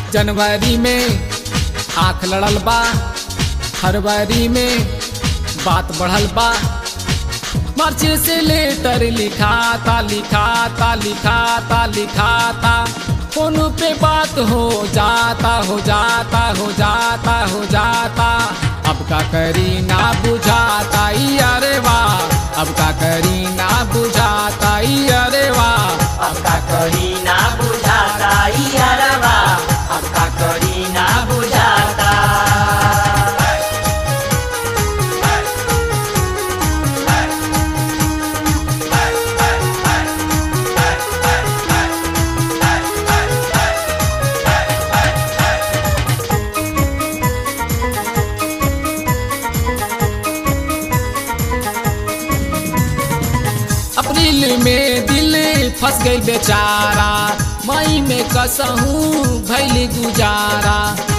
जनवरी में आंख लड़ल बा फरवरी में बात बढ़ल बा मार्च से लेटर लिखाता लिखाता लिखाता लिखाता फोन पे बात हो जाता हो जाता हो जाता हो जाता अब का करी ना बुझाता ई अरे वाह अब का करी ना बुझाता ई अरे वाह अब का करी ना बुझाता यारवा अब का करी ना बुझाता अप्रैल में दिल फंस गई बेचारा मई में कसहूँ भैली गुजारा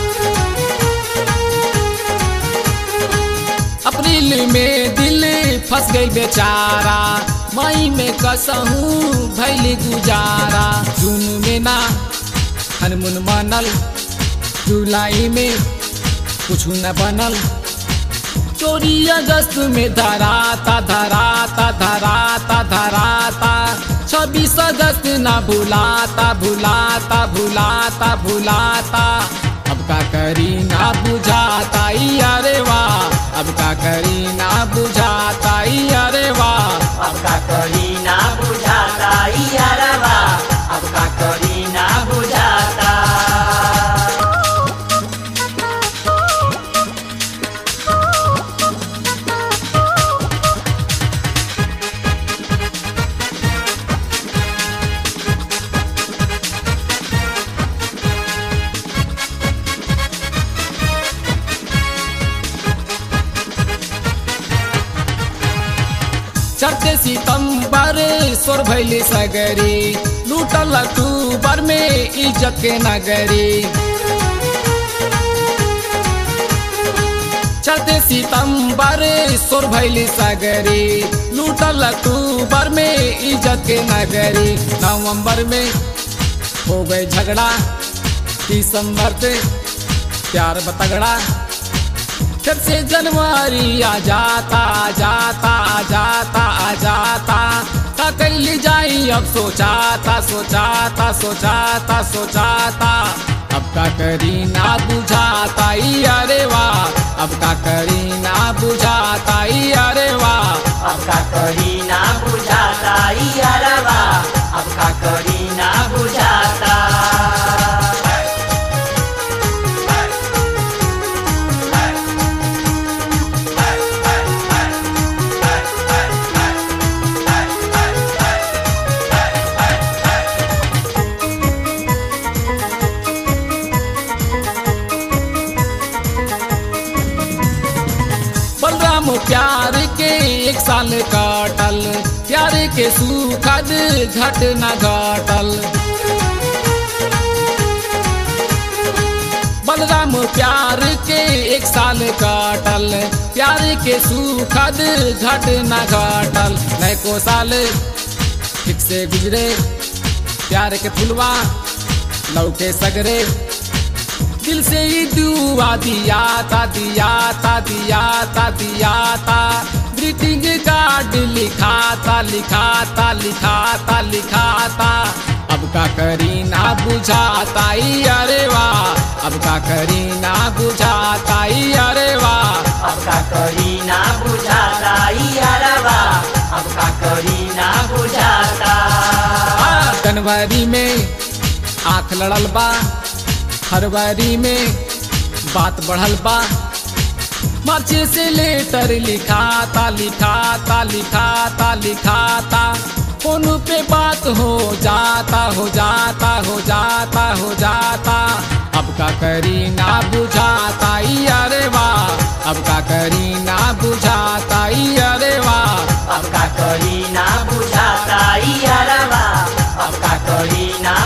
अप्रैल में दिल फंस गई बेचारा मई में कसहूँ भैली गुजारा जून में ना हनमुन मनल जुलाई में कुछ न बनल चोरी अगस्त में धराता धराता धराता धराता छब्बीस अगस्त ना भुलाता भुलाता भुलाता भुलाता अब का करी ना बुझाता ई अरे वाह अब का करी ना बुझाता ई अरे वाह अब का करी ना बुझाता यारवा अब का करी ना बुझाता चढ़ते सितंबर सोर भैली सगरी लूटल अक्टूबर में इज्जत के नगरी चढ़ते सितंबर सोर भैली सगरी लूटल अक्टूबर में इज्जत के नगरी नवंबर में हो गए झगड़ा दिसंबर से प्यार बतगड़ा फिर से जनवरी आ जाता आ जाता आ जाता आ जाता का कैली जाई अब सोचाता सोचाता सोचाता सोचाता अब का करी ना बुझाता ई अरे वाह अब का करी ना बुझाता ई अरे वाह अब का करी ना बुझाता यारवा अब का करी ना बुझाता बलराम प्यार के एक साल काटल प्यार के सुखद घट न घटल बलराम प्यार के एक साल काटल प्यार के सुखद घट न घटल नए को साल ठीक से गुजरे प्यार के फुलवा लौके सगरे दिल से ही दुआ दियाता दियाता दियाता दियाता ग्रीटिंग कार्ड लिखाता लिखाता लिखाता लिखाता अब का करी ना बुझाता ई अरे वाह अब का करी ना बुझाता ई अरे वाह अब का करी ना बुझाता यारवा अब का करी ना बुझाता आ, जनवरी में आंख लड़ल बा फरवरी में बात बढ़ल बा मार्च से लेटर लिखाता लिखाता लिखाता लिखाता फोन पे बात हो जाता हो जाता हो जाता हो जाता अब का करी ना बुझाता ई अरे वाह अब का करी ना बुझाता ई अरे वाह अब का करी ना बुझाता यारवा अब का करी ना